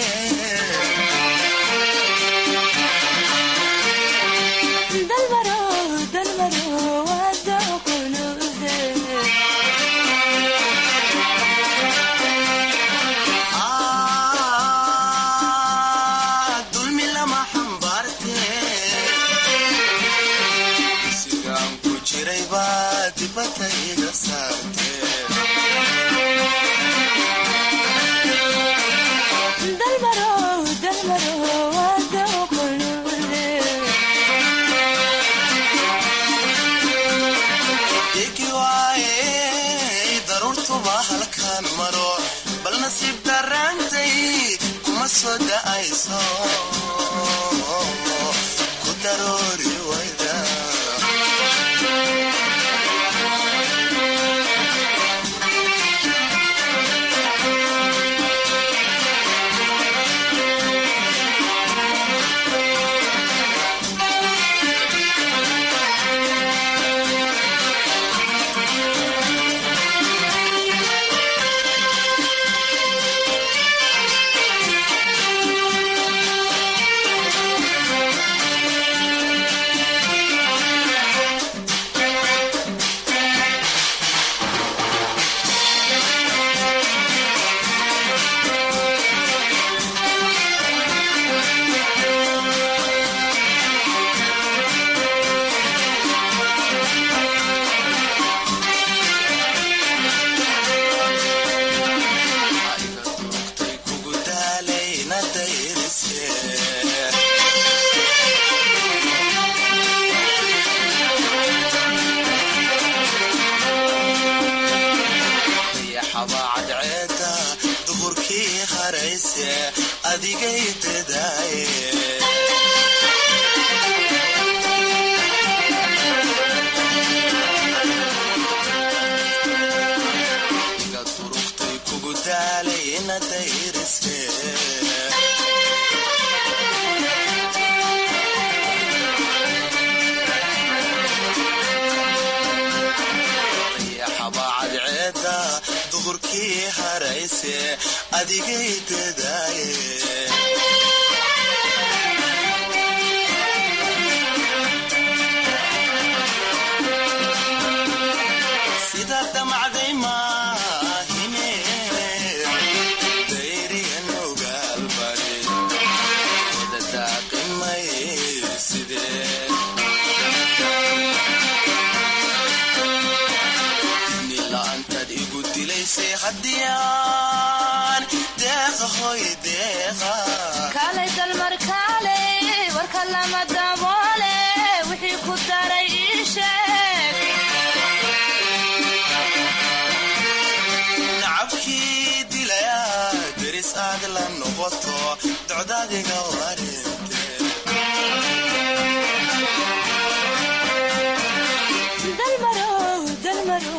dalmarow dalmarow wada kunuude Ah, dulmi lama xambaarte sigaan ku jiray baa dibadda iga saarte dalmarow dalmarow wada kunuude igi waaye daruurtuba halkaan maro bal nasiib daraantay kuma soo da'ayso ku daroori wayda kugu daalayna dayrise dayaxaba cadceeda duhurkii harayse adigay dadaaye iga durugtay kugu daalayna dayrise dayaxaba cadceeda duhurkii harayse adigay dadaaye sida damacday maahine dayriyan ogaalbari wada daaqimay sidee nila'aantaad igu dilaysay haddiyaan deeqa hoy deeqa kaalay dalmar kaalay warka lama daboole wixii ku daray ii sheeg nacabkii dilaya deris aad la noqoto docdaadiga warinte dalmarow dalmarow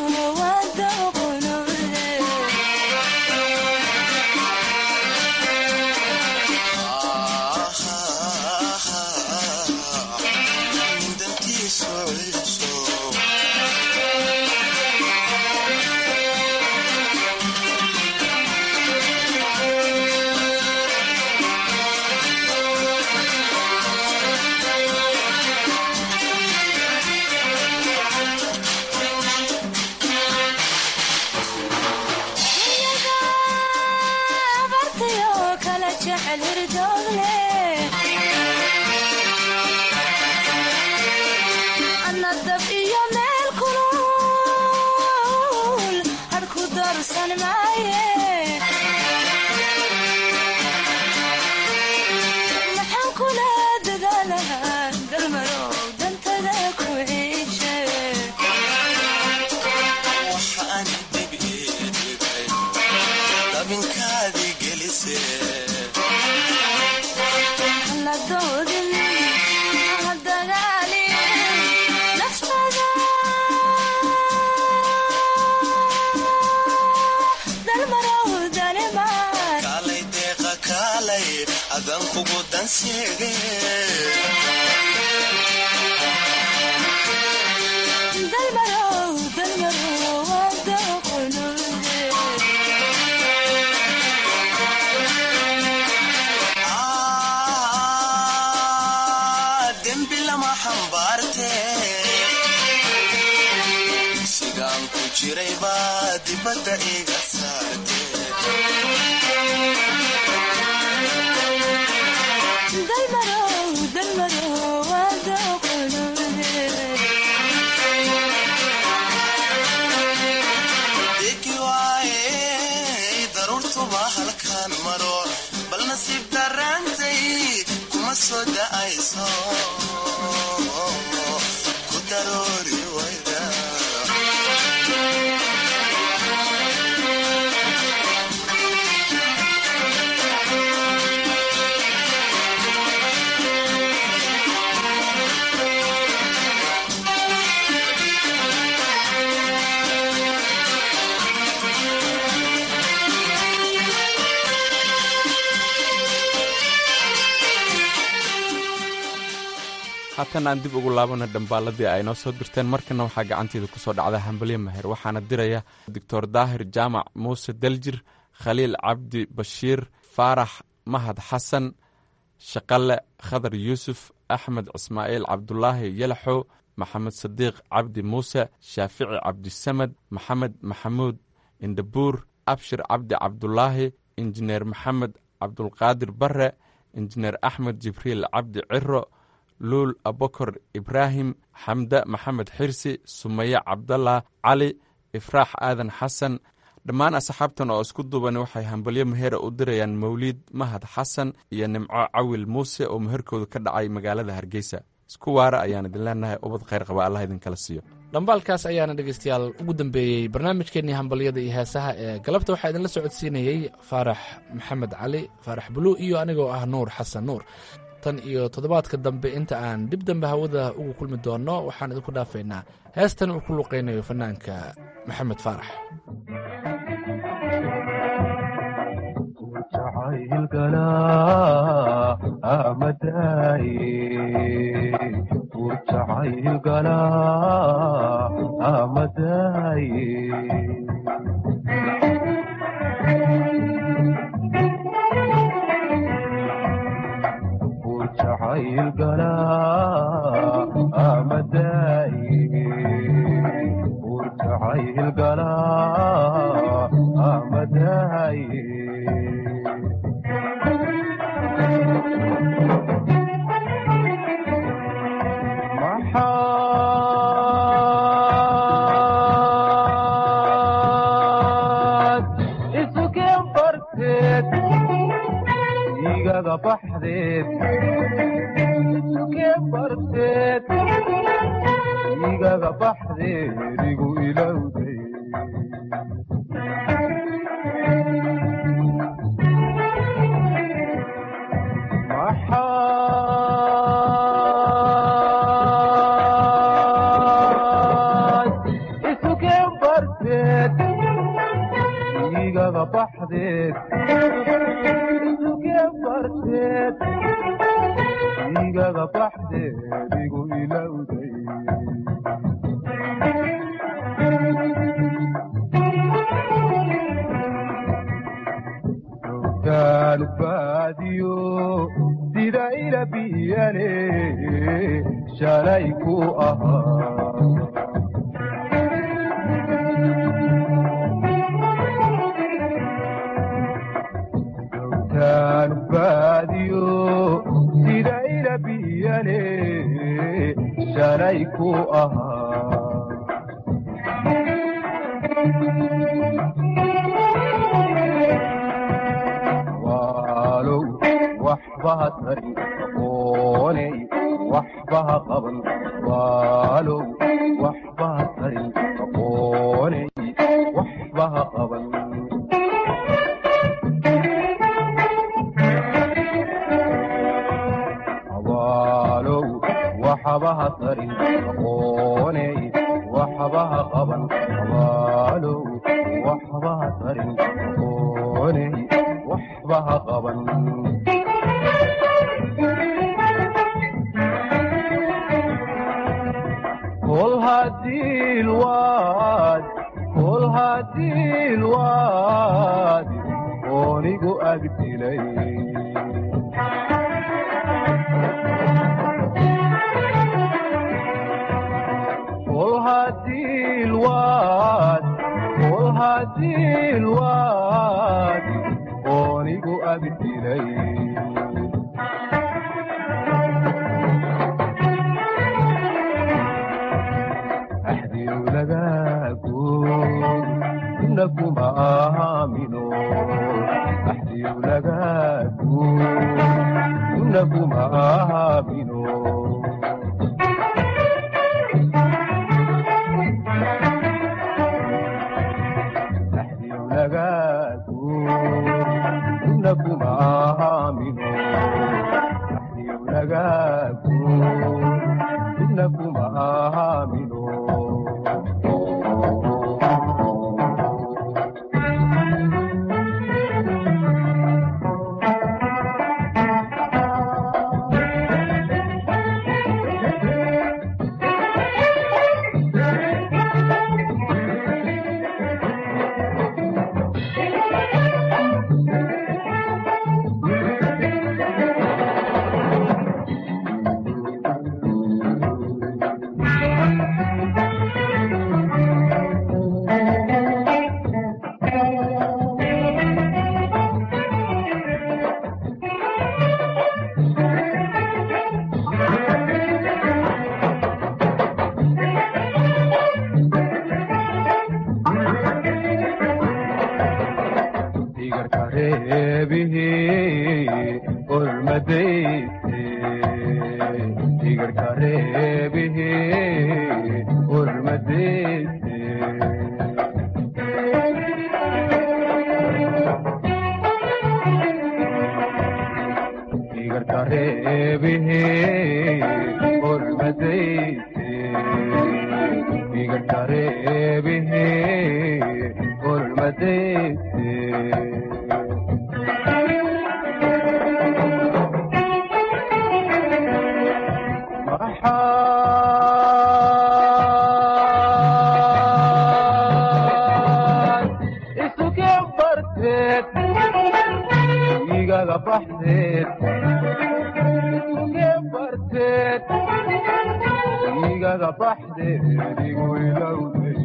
kugu danseege dalmarow dalmarow wada qulube Ah, dembi lama xambaarte sigaan ku jiray baa dibadda iga saarte dalmarow dalmarow wada qulube degi waaye daruurtuba halkaan maro bal nasiib darraantay kuma soo da'ayso ku daroori wayda haatan aan dib ugu laabana dhambaaladii ay noo soo dirteen markana waxaa gacanteeda ku soo dhacda hambalyo maher waxaana diraya doctor daahir jaamac muuse daljir khaliil cabdi bashiir faarax mahad xasan shaqale khadar yuusuf axmed cismaaciil cabdulaahi yalaxow maxamed sadiiq cabdi muuse shaafici cabdisamad maxamed maxamuud indhabuur abshir cabdi cabdulaahi injineer maxamed cabdulqaadir bare injineer axmed jibriil cabdi ciro luul abokor ibraahim xamde maxamed xirsi sumaye cabdallah cali ifraax aadan xasan dhammaan asxaabtan oo isku duuban waxay hambalyo meheera u dirayaan mawliid mahad xasan iyo nimco cawil muuse oo meherkooda ka dhacay magaalada hargeysa isku waara ayaan idin leenahay ubad khayr qaba allah idinkala siiyo dhambaalkaas ayaana dhegeystayaal ugu dambeeyey barnaamijkeennii hambalyada iyo heesaha ee galabta waxaa idinla socodsiinayey faarax maxamed cali faarax buluu iyo anigoo ah nuur xasan nuur tan iyo toddobaadka dambe inta aan dib dambe hawada ugu kulmi doonno waxaan idinku dhaafaynaa heestan uu ku luqaynayo fanaanka maxamed faarax waxba ha qaban kol hadii lwaad kol hadii lwaad oonigu agdilay kol hadii lwaad kol hadii lwaad oonigu agdilay axdiu lagaago ina kuma aamino axdiu lagaago ina kuma aamino axdiu lagaago ina kuma aamino axdiu lagaago ina kuma aamino digarka reebihi olmadayse digarka reebihi olmadayse digarka reebihi olmadayse digarka reebihi olmadayse maxaad isuke barteed igaga baxdeed isuke barteed igaga baxdeed igu ilowday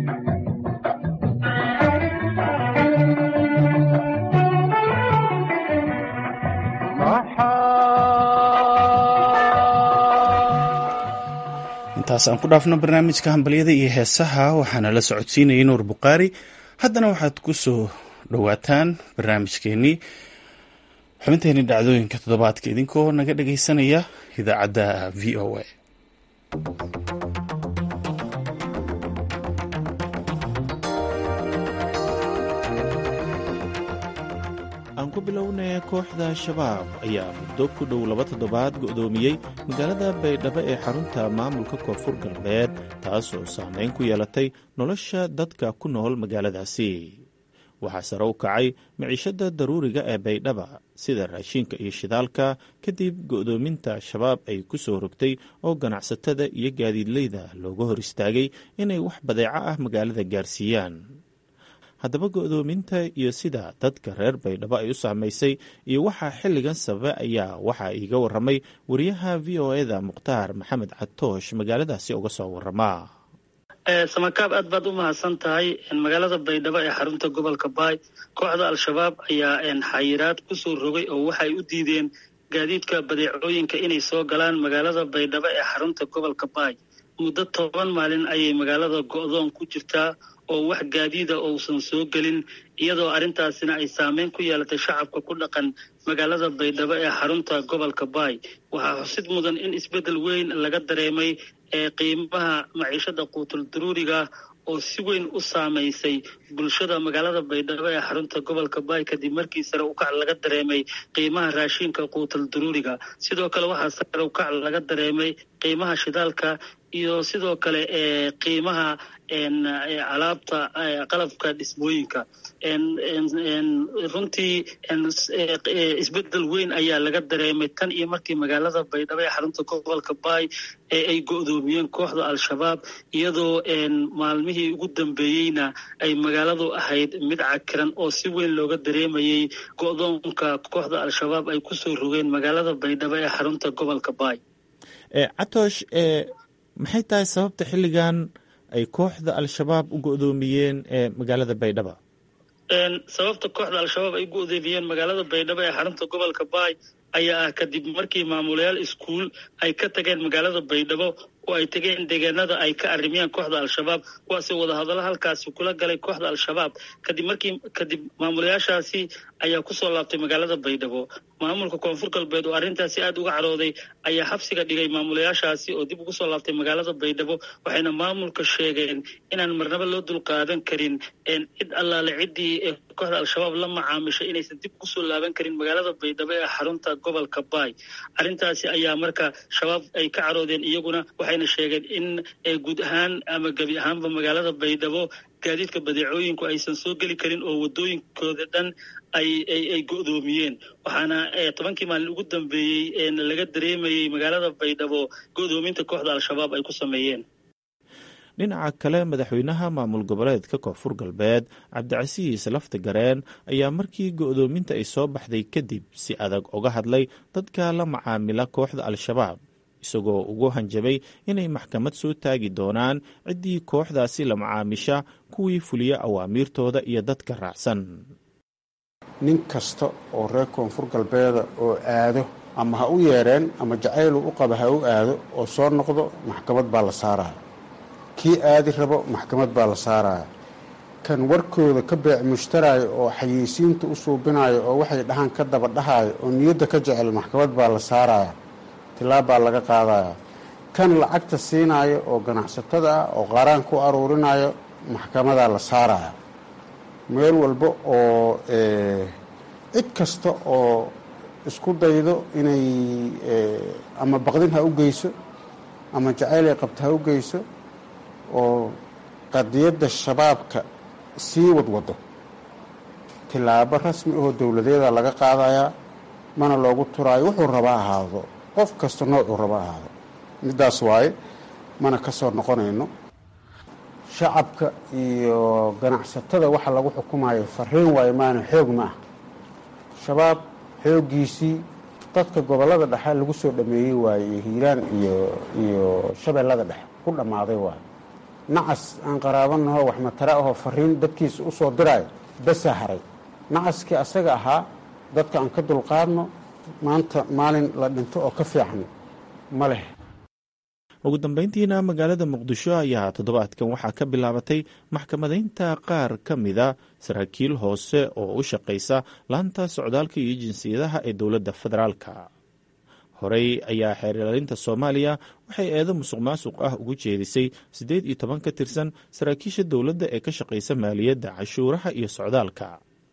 intaas aan ku dhaafno barnaamijka hambalyada iyo heesaha waxaana la socodsiinayay nuur bukhaari haddana waxaad ku soo dhowaataan barnaamijkeenii xubinteenii dhacdooyinka toddobaadka idinkoo naga dhagaysanaya idaacadda v o a aan ku bilownay kooxda shabaab ayaa muddo ku dhow laba toddobaad go'doomiyey magaalada baydhabo ee xarunta maamulka koonfur galbeed taasoo saameyn ku yeelatay nolosha dadka ku nool magaaladaasi waxaa sare u kacay miciishada daruuriga ee baydhaba sida raashinka iyo shidaalka kadib go'doominta shabaab ay ku soo rogtay oo ganacsatada iyo gaadiidleyda looga hor istaagay inay wax badeeco ah magaalada gaarsiiyaan haddaba go'doominta iyo sida dadka reer baydhabo ay u saamaysay iyo waxaa xilligan sababa ayaa waxaa iiga waramay wariyaha v o eda mukhtaar maxamed catoosh magaaladaasi uga soo warama samakaab aad baad u mahadsan tahay magaalada baydhabo ee xarunta gobolka baay kooxda al-shabaab ayaa xayiraad kusoo rogay oo waxay u diideen gaadiidka badeecooyinka inay soo galaan magaalada baydhabo ee xarunta gobolka baay muddo toban maalin ayay magaalada go'doon ku jirtaa oo wax gaadiida uusan soo gelin iyadoo arrintaasina ay saameyn ku yeelatay shacabka ku dhaqan magaalada baydhabo ee xarunta gobolka baay waxaa xusid mudan in isbeddel weyn laga dareemay ee qiimaha maciishada quutul daruuriga oo si weyn u saamaysay bulshada magaalada baydhabo ee xarunta gobolka baay kadib markii sare ukac laga dareemay qiimaha raashinka quutul daruuriga sidoo kale waxaa sare ukac laga dareemay qiimaha shidaalka iyo sidoo kale qiimaha alaabta qalabka dhismooyinka runtii isbedel weyn ayaa laga dareemay tan iyo markii magaalada baydhabo ee xarunta gobolka baay ee ay go-doomiyeen kooxda al-shabaab iyadoo maalmihii ugu dambeeyeyna ay magaaladu ahayd mid cakiran oo si weyn looga dareemayay go-doonka kooxda al-shabaab ay kusoo rogeen magaalada baydhabo ee xarunta gobolka baay catoosh maxay tahay sababta xilligan ay kooxda al-shabaab u go-doomiyeen magaalada baydhaba sababta kooxda al-shabaab ay go-doomiyeen magaalada baydhabo ee xarunta gobolka baay ayaa ah kadib markii maamulayaal iskuul ay ka tageen magaalada baydhabo oo ay tegeen deegaanada ay ka arrimiyeen kooxda al-shabaab kuwaasoo wadahadallo halkaasi kula galay kooxda al-shabaab kadib markii kadib maamulayaashaasi ayaa kusoo laabtay magaalada baydhabo maamulka koonfur galbeed oo arrintaasi aad uga carooday ayaa xabsiga dhigay maamulayaashaasi oo dib ugu soo laabtay magaalada baydhabo waxayna maamulka sheegeen inaan marnabo loo dulqaadan karin cid allaale ciddii kooxda al-shabaab la macaamishay inaysan dib ugu soo laaban karin magaalada baydhabo ee xarunta gobolka baay arrintaasi ayaa marka shabaab ay ka caroodeen iyaguna waxayna sheegeen in guud ahaan ama gebi ahaanba magaalada baydhabo gaadiidka badeecooyinku aysan soo geli karin oo wadooyinkooda dhan ay ay go-doomiyeen waxaana tobankii maalin ugu dambeeyey laga dareemayey magaalada baydhabo go-doominta kooxda al-shabaab ay ku sameeyeen dhinaca kale madaxweynaha maamul goboleedka koonfur galbeed cabdicasiis lafta gareen ayaa markii go-doominta ay soo baxday kadib si adag uga hadlay dadka la macaamila kooxda al-shabaab isagoo ugu hanjabay inay maxkamad soo taagi doonaan ciddii kooxdaasi la macaamisha kuwii fuliya awaamiirtooda iyo dadka raacsan nin kasta oo reer koonfur galbeeda oo aado ama ha u yeedheen ama jacaylu u qaba ha u aado oo soo noqdo maxkamad baa la saaraya kii aadi rabo maxkamad baa la saaraya kan warkooda ka beec mushtaraayo oo xayeysiinta u suubinayo oo waxay dhahaan ka daba dhahayo oo niyadda ka jecel maxkamad baa la saaraya tilaab baa laga qaadaya kan lacagta siinaayo oo ganacsatada ah oo qaaraan ku aruurinayo maxkamadaa la saaraya meel walba oo cid kasta oo isku daydo inay ama baqdin ha u geyso ama jacayl ay qabto ha u geyso oo qadiyadda shabaabka sii wadwado tilaabo rasmi ahoo dowladeeda laga qaadayaa mana loogu turaayo wuxuu raba ahaado qof kasta noocuu raba ahaado middaas waaye mana ka soo noqonayno shacabka iyo ganacsatada waxa lagu xukumayo fariin waayo maana xoog ma ah shabaab xooggiisii dadka gobollada dhexe lagu soo dhameeyey waaye iyo hiiraan iyo iyo shabeellada dhexe ku dhammaaday waayo nacas aan qaraabanaho wax matara ahoo fariin dadkiisa u soo diraayo basaa haray nacaskii asaga ahaa dadka aan ka dulqaadno maanta maalin la dhinto oo ka fiican ma leh ugu dambeyntiina magaalada muqdisho ayaa toddobaadkan waxaa ka bilaabatay maxkamadaynta qaar ka mida saraakiil hoose oo u shaqaysa laanta socdaalka iyo jinsiyadaha ee dowladda federaalka horey ayaa xeer ilaalinta soomaaliya waxay eedo musuq maasuq ah ugu jeedisay siddeed iyo toban ka tirsan saraakiisha dowladda ee ka shaqaysa maaliyadda cashuuraha iyo socdaalka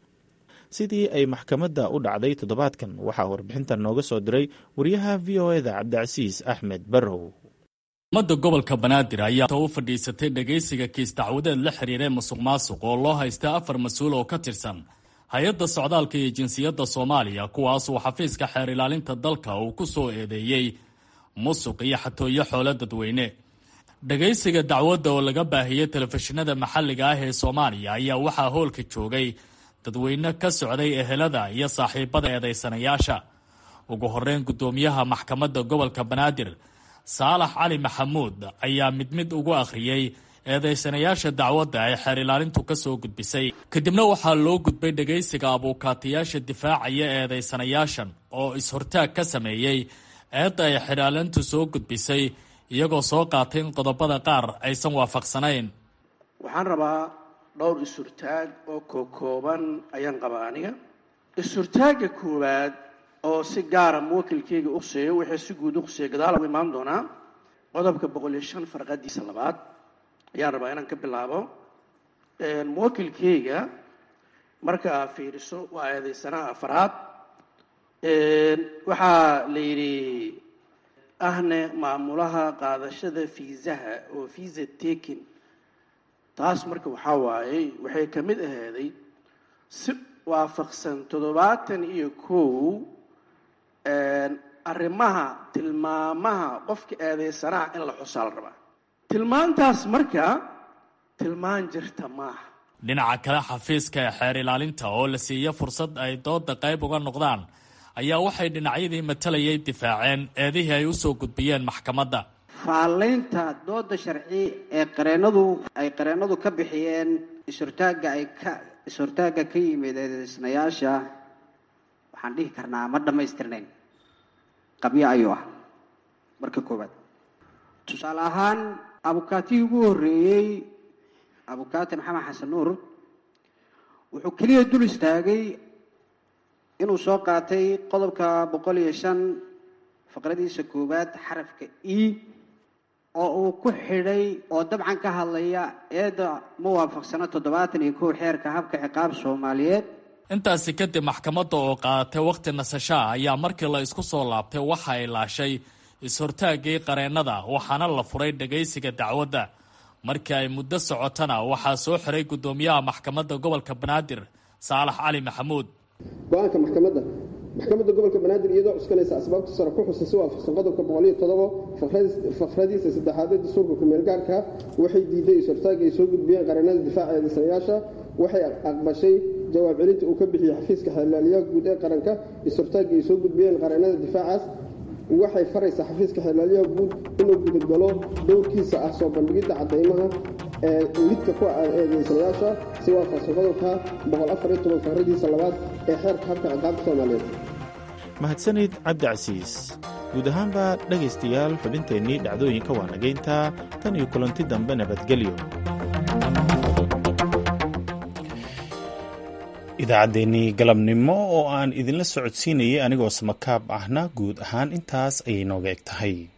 sidii ay maxkamadda u dhacday toddobaadkan waxaa warbixintan nooga soo diray wariyaha v o eda cabdicasiis axmed barrow ummadda gobolka banaadir ayaa u fadhiisatay dhegaysiga kiis dacwadeed la xiriiree musuq maasuq oo loo haysta afar mas-uul oo ka tirsan hay-adda socdaalka iyo jinsiyadda soomaaliya kuwaasuu xafiiska xeer ilaalinta dalka uu ku soo eedeeyey musuq iyo xatooyo xoolo dadweyne dhegaysiga dacwadda oo laga baahiyey telefishinada maxalliga ah ee soomaaliya ayaa waxaa hoolka joogay dadweyne ka socday ehelada iyo saaxiibada eedaysanayaasha ugu horeyn guddoomiyaha maxkamadda gobolka banaadir saalax cali maxamuud ayaa mid mid ugu akhriyey eedaysanayaasha dacwadda ay xeer ilaalintu ka soo gudbisay kadibna waxaa loo gudbay dhegaysiga abuukaatayaasha difaacaya eedaysanayaashan oo is-hortaag ka sameeyey eedda ay xeer ilaalintu soo gudbisay iyagoo soo qaatay in qodobada qaar aysan waafaqsanayn waxaan rabaa dhowr is-hurtaag oo kookooban ayaan qabaa aniga is-hurtaagga koowaad oo si gaara muwakilkeyga u quseeyo wixii si guud u quseeya gadaal u imaan doonaa qodobka boqol iyo shan farqadiisa labaad ayaan rabaa inaan ka bilaabo muwakilkeyga marka aad fiiriso waa eedaysanaha afaraad waxaa la yidhi ahne maamulaha qaadashada fiisaha oo visa taking taas marka waxaa waaye waxay ka mid ahaaday si waafaqsan toddobaatan iyo kow arrimaha tilmaamaha qofka eedeysanaha in la xusaa la rabaa tilmaantaas marka tilmaan jirta maaha dhinaca kale xafiiska ee xeer ilaalinta oo la siiya fursad ay dooda qayb uga noqdaan ayaa waxay dhinacyadii matalayay difaaceen eedihii ay usoo gudbiyeen maxkamadda faalaynta dooda sharci ee qareenadu ay qareenadu ka bixiyeen is-hortaagga ay ka is-hortaagga ka yimid eedeysnayaasha waxaan dhihi karnaa ma dhammaystirnayn qabyo ayuu ah marka koowaad tusaale ahaan abukaatigii ugu horreeyey abukaati maxamed xasan nuur wuxuu keliya dul istaagay inuu soo qaatay qodobka boqol iyo shan faqradiisa koowaad xarafka e oo uu ku xidhay oo dabcan ka hadlaya eedda ma waafaqsano toddobaatan iyo kow xeerka habka ciqaab soomaaliyeed intaasi kadib maxkamadda oo qaadatay wakhti nasashaa ayaa markii la isku soo laabtay waxa ay laashay is-hortaaggii qareennada waxaana la furay dhagaysiga dacwadda markii ay muddo socotana waxaa soo xiray guddoomiyaha maxkamadda gobolka banaadir saalax cali maxamuud go-aanka maxkamadda maxkamadda gobolka banaadir iyadoo cuskanaysa asbaabta sare ku xusan si waafaqsan qodobka boqoliyo todobo fakradiisa saddexaad ee dastuurka kumeelgaarka waxay diiday is-hortaagga ay soo gudbiyeen qareennada difaaca eedeysanayaasha waxay aqbashay jawaab celinta uu ka bixiyey xafiiska xeerlaaliyaha guud ee qaranka is-hortaagga ay soo gudbiyeen qareennada difaacaas waxay faraysaa xafiiska xeerlaaliyaha guud inuu gudagalo dowrkiisa ah soo bandhigidda caddaymaha ee lidka ku ah eedeysanayaasha si waafaqsan qodobka boqol afar iyo toban fakradiisa labaad ee xeerka habka ciqaabta soomaaliyeed mahadsanid cabdicasiis guud ahaanba dhegaystayaal xubinteennii dhacdooyinka waa nagayntaa tan iyo kulanti dambe nabadgelyo idaacaddeenii galabnimo oo aan idinla socodsiinayay anigoo samakaab ahna guud ahaan intaas ayay nooga eg tahay